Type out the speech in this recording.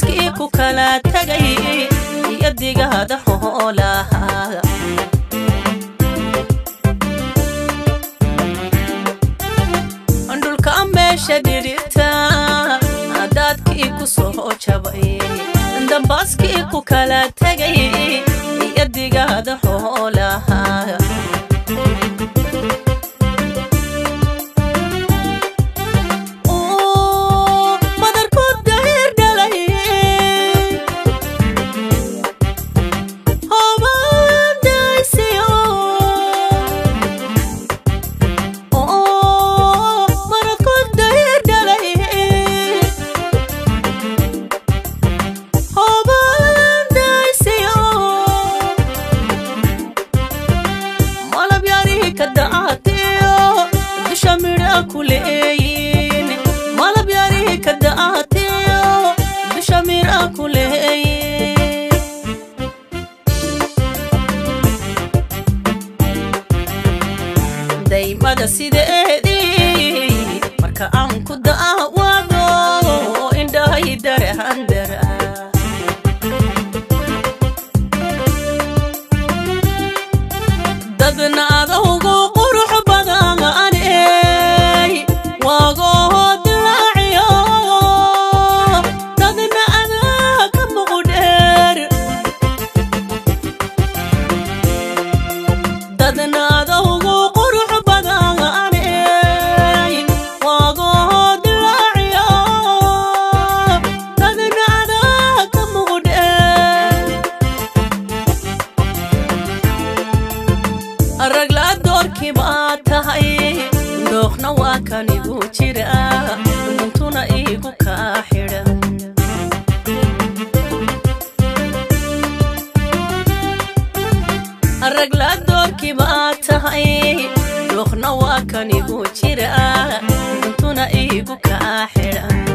dambaaskii ku kala tagay iyo digaada xoolaha dhulka meesha dhidhibta daadkii ku soo jabay dambaaskii ku kala tagay iyo digaada xoolaha malab yari ka da'aatiyo dusha mira ku leeye daymada sideedii marka aan ku da'awado indhahay darehandara dadna adowgu qurux badan ragla doorkii baa tahay dooqna waa kan igu jira duntuna iigu kaa xidhan ragla doorkii baa tahay dooqna waa kan igu jira duntuna iigu kaa xidhan